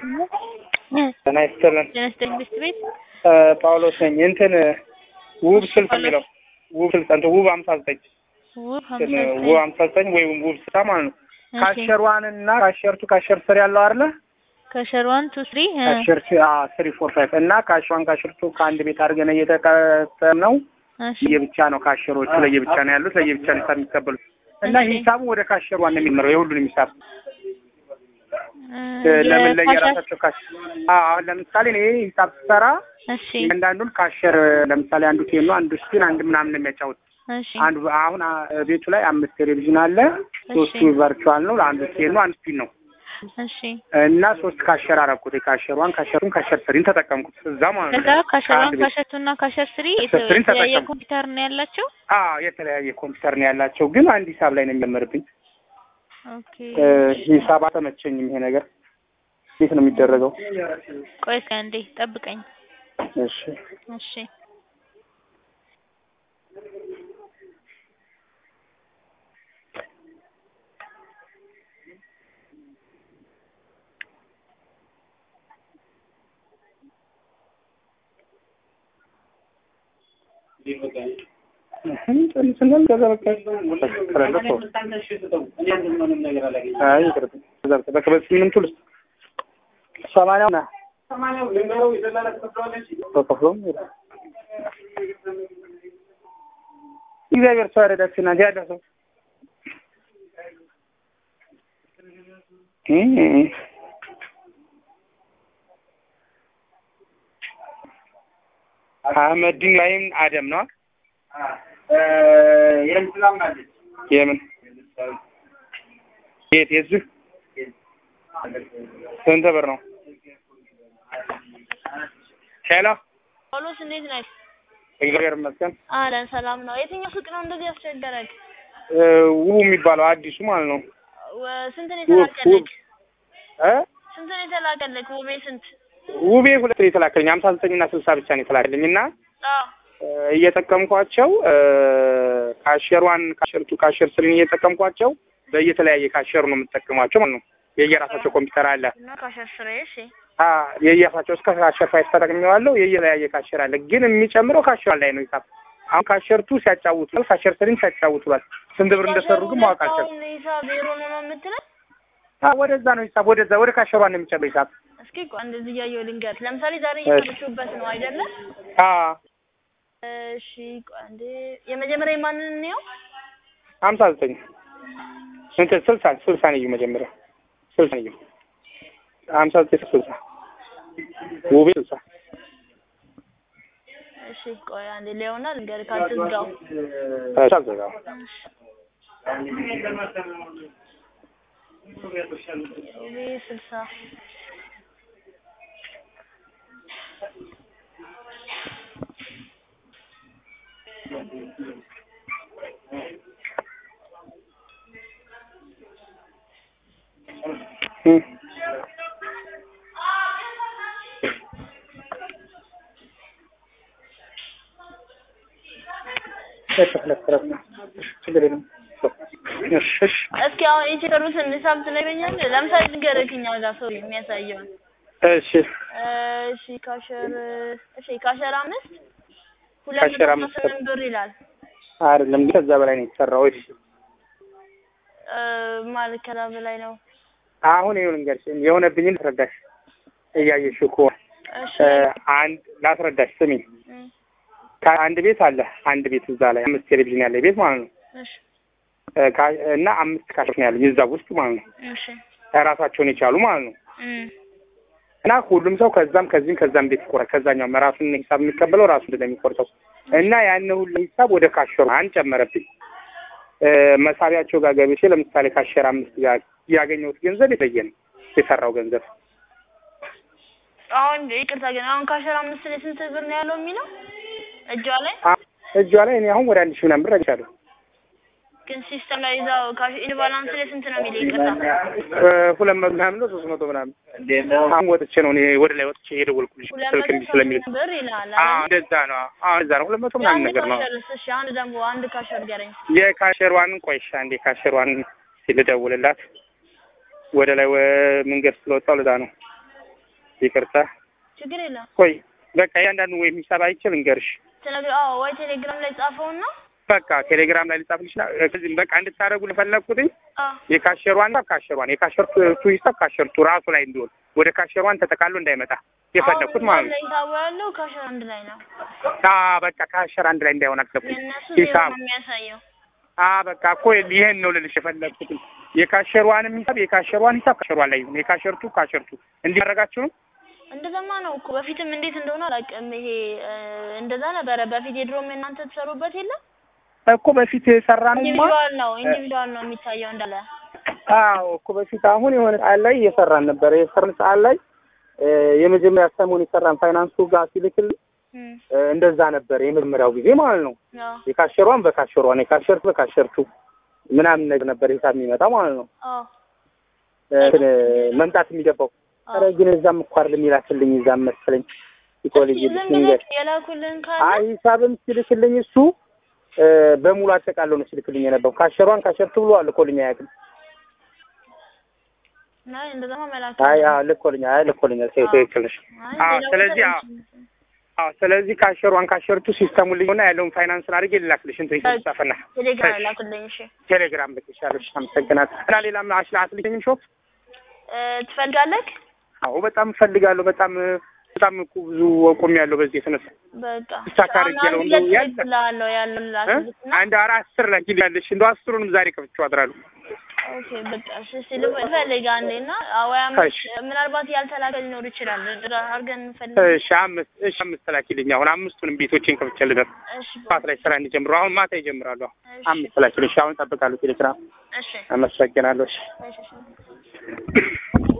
ጤና ይስጥልን። ጤና ይስጥልኝ ሚስት ቤት ጳውሎስ ነኝ። እንትን ውብ ስልሳ የሚለው ውብ ስልሳ እንትን ውብ ሀምሳ ዘጠኝ ውብ እንትን ሀምሳ ውብ ዘጠኝ ሀምሳ ዘጠኝ ወይ ውብ ስልሳ ማለት ነው። እሺ። ካሸር ዋን እና ካሸር ቱ ካሸር ስር ያለው አይደለ? ከሸር ዋን ቱ ስሪ እ፣ ካሸር ስሪ ፎር ፋይቭ እና ካሽ ዋን ካሸር ቱ ከአንድ ቤት አድርገን እየተቀጠም ነው። እሺ ለየብቻ ነው ካሸሮቹ ለየብቻ ነው ያሉት። ለየብቻ ነው ሂሳብ የሚቀበሉት እና እሺ። ሂሳቡ ወደ ካሸር ዋን ነው የሚመራው የሁሉንም ሂሳብ እ፣ ለምን የካሸር- ለየራሳቸው ካሽ አዎ አሁን ለምሳሌ እኔ ሂሳብ ስሰራ እሺ እያንዳንዱን ካሸር ለምሳሌ አንዱ ቴን ነው አንዱ ስፒን አንድ ምናምን ነው የሚያጫውት እሺ አንዱ አሁን አ- ቤቱ ላይ አምስት ቴሌቪዥን አለ ሶስቱ እሺ ቨርቹዋል ነው ለአንዱ ቴን ነው አንዱ ስፒን ነው እሺ እና ሶስት ካሸር አረኩት የካሸር ዋን ካሸሩን ካሸር ስሪን ተጠቀምኩት እዛ ማለት ከዛ ነው ካሸር ዋን ከአንድ ቤት ካሸር ቱ እና ካሸር ስሪ ካሸር ስሪን የተለያየ ተጠቀምኩ። ኮምፒውተር ነው ያላቸው አዎ የተለያየ ኮምፒውተር ነው ያላቸው ግን አንድ ሂሳብ ላይ ነው የሚጀምርብኝ ኦኬ እ፣ ሂሳብ አልተመቸኝም ይሄ ነገር እንዴት ነው የሚደረገው ቆይ እስኪ አንዴ ጠብቀኝ እሺ እሺ እህም፣ ጨርሰናል። ከዛ በቃ ከሌለ ተው። አይ ይቅርታ። ከዛ በቃ በቃ በስምንቱ ልስጥ ሰማንያው ና ተከፍሎም ይላል። እግዚአብሔር ሰው ያረዳችሁ እናንተ ያለ ሰው እ አህመዲን ላይም አደም ነው የምን የት የዚህ ስንት ብር ነው? ሄሎ ጳውሎስ እንዴት ነህ? እግዚአብሔር ይመስገን። አለን ሰላም ነው። የትኛው ሱቅ ነው እንደዚህ ያስቸገረክ? እ፣ ውቡ የሚባለው አዲሱ ማለት ነው። ወ- ስንት ነው ውብ ውብ የተላከልክ? እ ስንት ነው የተላከልክ? ውቤ ስንት? ውቤ ሁለት ነው የተላከልኝ ሀምሳ ዘጠኝ እና ስልሳ ብቻ ነው የተላከልኝ እና አዎ እ፣ እየጠቀምኳቸው እ፣ ካሸር ዋን ካሸር ቱ ካሸር ስሪን እየጠቀምኳቸው በየተለያየ ካሸሩ ነው የምጠቀሟቸው ማለት ነው። የየራሳቸው ኮምፒውተር አለ እና ካሸር ስሬ እሺ አ የየራሳቸው እስከ ካሸር ፋይቭ ተጠቅሜዋለሁ። የየተለያየ ካሸር አለ ግን የሚጨምረው ካሸር ላይ ነው ሂሳብ። አሁን ካሸር ቱ ሲያጫውቱ ካሸር ስሪን ሲያጫውቱ ባል ስንት ብር እንደሰሩ ግን ማወቅ አልቻልኩም። አሁን ሂሳብ ዜሮ ነው ነው የምትለው? አ ወደዛ ነው ሂሳብ ወደዛ ወደ ካሸሯ ነው የሚጨምረው ሂሳብ። እስኪ ቆይ እንደዚህ እያየሁ ልንገርህ። ለምሳሌ ዛሬ እሺ። እየሰራችሁበት ነው አይደለ? አ እሺ ቆይ አንዴ የመጀመሪያ ማንን ነው? ሀምሳ ዘጠኝ እንትን ስልሳ ስልሳ ነው መጀመሪያ ስልሳ ነው ሀምሳ ዘጠኝ ስልሳ ውቤ ስልሳ እሺ ቆይ አንዴ ሊሆና ልንገርህ ካልትዝጋው። እሺ አልዘጋም። ውቤ ስልሳ እም። እሺ ሁለት ሁለት ነው። እሺ ችግር የለም። እሺ እሺ እስኪ አሁን የቸገሩትን ሂሳብ ትነግረኛለህ? ለምሳሌ ልንገርህ እኛ ጋር ሰው የሚያሳየውን እሺ እሺ ካሸር እሺ ካሸር አምስት ሁለት ካሸር መቶ አምስት ስምንት ብር ይላል አይደለም ከዛ በላይ ነው የተሰራው። እሺ እ፣ ማለት ከዛ በላይ ነው። አሁን ይሁን እንግዲህ የሆነብኝን ላስረዳሽ እያየሽው እኮ እሺ እ፣ አንድ ላስረዳሽ ስሚኝ። እም፣ ከአንድ ቤት አለ አንድ ቤት እዛ ላይ አምስት ቴሌቪዥን ያለ ቤት ማለት ነው እሺ እ፣ ካ- እና አምስት ካሾች ነው ያለ እዛ ውስጥ ማለት ነው እሺ ራሳቸውን የቻሉ ማለት ነው እም፣ እና ሁሉም ሰው ከዛም ከዚህም ከዛም ቤት ይቆራል። ከዛኛውም ራሱን ሂሳብ የሚቀበለው ራሱ እንደሚቆርጠው እና ያን ሁሉ ሂሳብ ወደ ካሸሩ አንጨመረብኝ። እ፣ መሳቢያቸው ጋር ገብቼ ለምሳሌ ካሸር አምስት ጋር ያገኘሁት ገንዘብ የተለየ ነው የሰራው ገንዘብ አሁን ይቅርታ ግን አሁን ካሸር አምስት ላይ ስንት ብር ነው ያለው የሚለው እጇ ላይ አ- እጇ ላይ እኔ አሁን ወደ አንድ ሺህ ምናምን ብር አግኝቻለሁ። ግን ሲስተም ላይ እዛው ካሽ ኢን ባላንስ ላይ ስንት ነው የሚለው ይቅርታ እ፣ ሁለት መቶ ምናምን ነው ሶስት መቶ ምናምን አሁን ወጥቼ ነው እኔ ወደ ላይ ወጥቼ የደወልኩልሽ ሁለት ስልክ መቶ እምቢ ስለሚል ስምንት ብር ይላል አዎ አይደል? እንደዛ ነው። አዎ እንደዛ ነው። ሁለት መቶ ምናምን የአንድ ነገር ነው። ካሸርስ እሺ አንድ ደግሞ አንድ ካሸር ገረኝ የካሸሯን ቆይሻ እንዴ ካሸሯን ሲልደውልላት ወደ ላይ ወ- መንገድ ስለወጣው ለዛ ነው ይቅርታ። ችግር የለም። ቆይ በቃ እያንዳንዱ ወይም ሂሳብ አይችል እንገርሽ ትነግር አዎ፣ ወይ ቴሌግራም ላይ ጻፈውና በቃ ቴሌግራም ላይ ልጻፍልሽ ና ከዚህም በቃ እንድታደርጉ ለፈለግኩትኝ አዎ የካሸሯን ሂሳብ ካሸሯን የካሸርቱ ሂሳብ ካሸርቱ ራሱ ላይ እንዲሆን ወደ ካሸሯን ተጠቃሎ እንዳይመጣ የፈለግኩት ማለት ነው። ሂሳቡ ያለው ካሸር አንድ ላይ ነው። አ በቃ ካሸር አንድ ላይ እንዳይሆን አልፈለግኩት የእነሱ ዜሮ ሂሳብ ነው የሚያሳየው። አ በቃ እኮ ይሄን ነው ልልሽ የፈለግኩት። የካሸሯንም ሂሳብ የካሸሯን ሂሳብ ካሸሯን ላይ ይሁን፣ የካሸርቱ ካሸርቱ እንዲያደርጋችሁ ነው። እንደዛማ ነው እኮ በፊትም እንዴት እንደሆነ አላውቅም። ይሄ እ፣ እንደዛ ነበረ በፊት የድሮም እናንተ ትሰሩበት የለም እኮ በፊት የሰራንማ ኢንዲቪዱዋል ነው ኢንዲቪዱዋል ነው የሚታየው እንዳለ አዎ እኮ በፊት አሁን የሆነ ሰዓት ላይ እየሰራን ነበረ። የሰርን ሰዓት ላይ እ፣ የመጀመሪያ ሰሞን የሰራን ፋይናንሱ ጋር ሲልክል እም፣ እ፣ እንደዛ ነበር የመጀመሪያው ጊዜ ማለት ነው። አዎ የካሸሯን በካሸሯን የካሸርቱ በካሸርቱ ምናምን ነገር ነበር ሂሳብ የሚመጣ ማለት ነው አዎ እ፣ እንትን መምጣት የሚገባው። አዎ። ኧረ ግን እዛም እኮ አይደለም ይላክልኝ እዛም መሰለኝ ኢኮሎጂ እስኪ ዝም ብለህ የላኩልን ካለ አይ ሂሳብም ሲልክልኝ እሱ እ፣ በሙሉ አጠቃለው ነው ሲልክልኝ የነበረው። ካሸሯን ካሸርቱ ብሎ ልኮልኝ አያውቅም። ናይ እንደዛማ መላክ አይ አዎ ልኮልኝ አይ ልኮልኛል። አዎ። ትክክል ነሽ። አይ አዎ፣ ሌላ ስለዚህ ቦታ አዎ ላይ- አዎ ስለዚህ ካሸሯን ካሸርቱ ሲስተሙን ልዩና ያለውን ፋይናንስን አድርጌ ልላክልሽ እንትን ይጻፈና ቴሌግራም እሺ። ላኩልኝ። እሺ ቴሌግራም ልክሻለሽ። አመሰግናለሁ። እና ሌላም አሽላ አትልኝም ሾፕ? እ፣ ትፈልጋለህ? አዎ በጣም እፈልጋለሁ። በጣም በጣም እኮ ብዙ ቆም ያለው በዚህ የተነሳ በቃ ስታክ አሁን አድርጌ ነው አንድ እንደው ሁለት ያለ- እልክልሃለሁ ያለው እ? ላክልክና አንድ አራ አስር ላይ ያለሽ እንደው አስሩንም ዛሬ ከፍቼው አድራለሁ። ኦኬ በቃ እሺ ሲል ፈልግ አንዴና ወይ እሺ። አምስት ምናልባት ያልተላከ ሊኖር ይችላል አድርገን እንፈልግ እሺ አምስት እሺ አምስት ላኪልኝ። አሁን አምስቱንም ቤቶችን ከፍቼ ልደር እሺ ጠዋት ላይ ስራ እንዲጀምሩ አሁን ማታ ይጀምራሉ። አሁን እሺ አምስት ላኪልኝ። እሺ አሁን እጠብቃለሁ ቴሌግራም። እሺ አመሰግናለሁ። እሺ እሺ እሺ